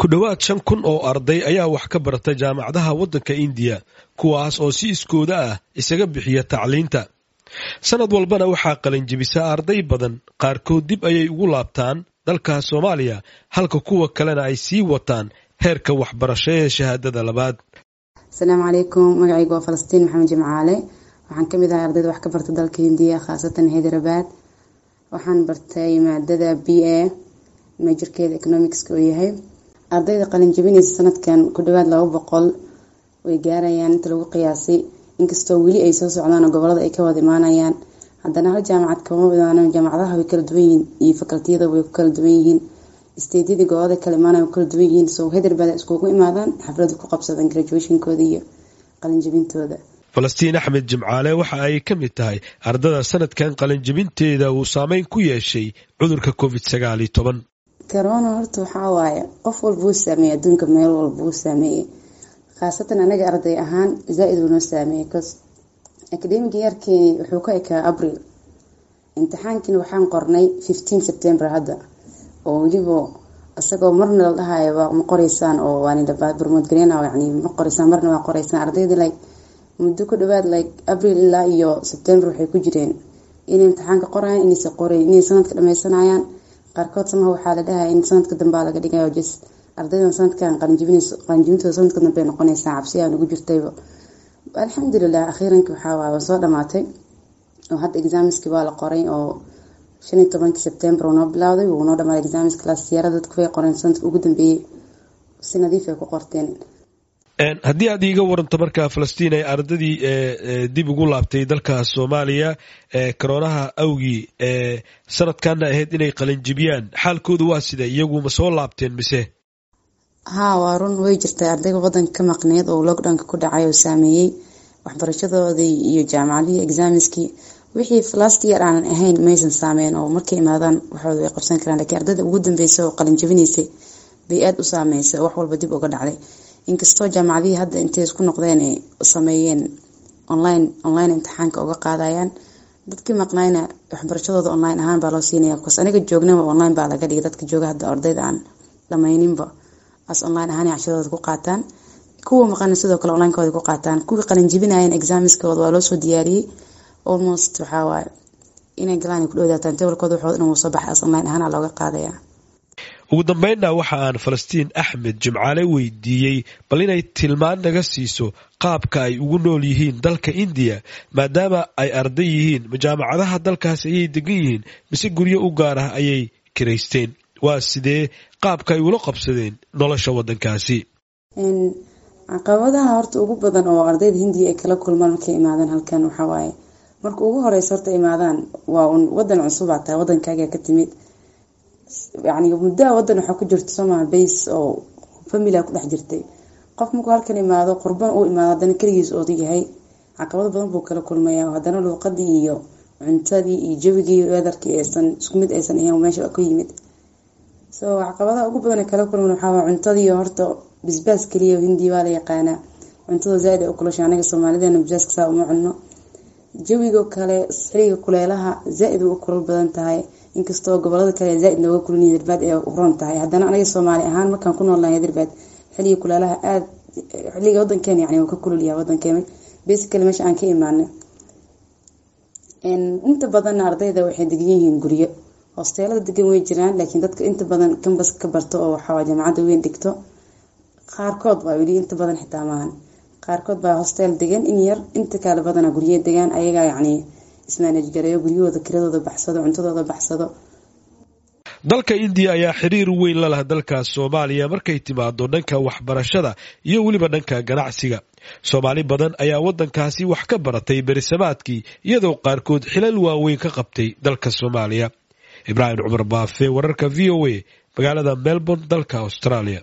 ku dhowaad shan kun oo arday ayaa wax ka barata jaamacadaha waddanka indiya kuwaas oo si iskooda ah isaga bixiya tacliinta sanad walbana waxaa qalinjibisa arday badan qaarkood dib ayay ugu laabtaan dalka soomaaliya halka kuwa kalena ay sii wataan heerka waxbarasho ee shahaadada labaad asalaamu calaykum magacaygu waa falastiin maxamed jimcaale waxaan kamid ahay ardayda wax ka barta dalka hindiya khaasatan hyderabad waxaan bartay maadada b a majirkeeda economicska oo yahay ardayda qalinjabinaysa sanadkan ku dhawaad laba boqol way gaarayaan inta lagu qiyaasay inkastoo weli ay soo socdaan oo gobolada ay ka wada imaanayaan haddana hal jaamacad kama imaanaan jaamacadaha way kala duwan yihiin iyo fakaltiyada way ku kala duwan yihiin isteedyadii gobolada kala imaanaya way kala duwan yihiin so hyderabad iskugu imaadaan xaflada ku qabsadaan graduationkooda iyo qalinjabintooda falastiin axmed jimcaale waxa ay ka mid tahay ardada sanadkan qalinjabinteeda uu saameyn ku yeeshay cudurka covid sagaal iyo toban corona horta waxaa waaye qof walba uu saameeyey adduunka meel walba uu saameeyey khaasatan anaga arday ahaan zaa-id uu noo saameeyey bcause academic yeerkeeni wuxuu ka ekaa abril imtixaankiina waxaan qornay fifteen september hadda oo weliba isagoo marna la dhahayo ma qoreysaan oo waanbarmoodgareyna yani ma qoreysaan marna waa qoreysaan ardayda like muddo ku dhawaad like abril ilaa iyo september waxay ku jireen inay imtixaanka qorayaan inaysa qoreyn inay sanadka dhameysanayaan qaarkood samaha waxaa la dhahaya in sanadka dambea laga dhigayo jes ardaydan sanadkan qalinjibintooda sanadka dambe noqonaysaa cabsiyaa nagu jirtayba alxamdulilah akhiiranki waxaawaay waa soo dhamaatay oo hadda exaamiski waa la qoray oo shan iyo tobankii september uu noo bilowday wuu noo dhamaaday exaamiska laastiyara dadku way qoreen sanadka ugu dambeeyey si nadiif ay ku qorteen haddii aad iiga waranto markaa falastiin ay ardadii dib ugu laabtay dalka soomaaliya koroonaha awgii sanadkana ahayd inay qalinjibiyaan xaalkooda waa sida iyagu ma soo laabteen mise haa waa run way jirtay ardayga wadanka ka maqneed oo lockdownka ku dhacay oo saameeyey waxbarashadoodii iyo jaamacadihii exaamiskii wixii last year aanan ahayn maysan saameyn oo markay imaadaan waxooda way qabsan karaan lakiin ardayda ugu dambeysa oo qalinjabinaysay bay aada u saameysay oo wax walba dib uga dhacday inkastoo jaamacadihii hadda intay isku noqdeen ay sameeyeen online online imtixaanka uga qaadayaan dadkii maqnayna waxbarashadooda online ahaan baa loo siinaya bcause aniga joognaba online baa laga dhigay dadka jooga hadda ardayda aan dhameyninba as online ahaan cashadooda ku qaataan kuwa maqana sidoo kale onlinekooda ku qaataan kuwii qalinjibinayan exaamiskooda waa loosoo diyaariyey almost waxawaaye inay galaan ku dhowdaataan tabalkooda waxooda dhan wuu soo baxay as online ahaan looga qaadaya ugu dambeynna waxa aan falastiin axmed jimcaale weydiiyey bal inay tilmaan naga siiso qaabka ay ugu nool yihiin dalka indiya maadaama ay arday yihiin jaamacadaha dalkaas ayay degan yihiin mise guryo u gaar ah ayay kiraysteen waa sidee qaabka ay ula qabsadeen nolosha wadankaasi caqabadaha horta ugu badan oo ardayda hindiya ay kala kulmaan markay imaadaan halkan waxawaaye marka ugu horeysa horta imaadaan waa un wadan cusubaa tahay wadankaaga ka timid yani muddaa wadan waxaa ku jirta somaha base oo familia ku dhex jirtay qof markuu halkan imaado qurban uu imaado haddana keligiis ooda yahay caqabado badan buu kala kulmaya haddana luuqadii iyo cuntadii iyo jawigii weedarkii aysan isku mid aysan ahayn meesha ku yimid so caqabadaha ugu badan kala kulman waxaa cuntadii horta bisbaas keliya hindi waa la yaqaanaa cuntada zaaid ay u kulasha anaga soomaalidana bisbaaska saa uma cunno jawigo kale xiliga kuleelaha zaa-id u kulal badan tahay inkastoo gobolada kale zaaid nooga kulin hyderbaad ee uron tahay haddana anaga soomaali ahaan markaan ku noolnahay hyderbaad xiliga kuleelaha aada xiliga wadankeena yani ka kululyaha wadankeena basically meesha aan ka imaanay inta badanna ardayda waxay degan yihiin guryo hosteelada degan way jiraan laakiin dadka inta badan kambas ka barto oo waxaa jaamacadda weyn dhigto qaarkood baa weli inta badan xitaa maahan qaarkood baa hosteel degan in yar inta kale badana gurye degaan ayagaa yacni ismaanaj gareeyo guryahooda kiradooda baxsado cuntadooda baxsado dalka indiya ayaa xiriir weyn la laha dalka soomaaliya markay timaado dhanka waxbarashada iyo weliba dhanka ganacsiga soomaali badan ayaa wadankaasi wax ka baratay berisamaadkii iyadoo qaarkood xilal waaweyn ka qabtay dalka soomaaliya ibraahim cumar baafe wararka v o a magaalada melbourne dalka australia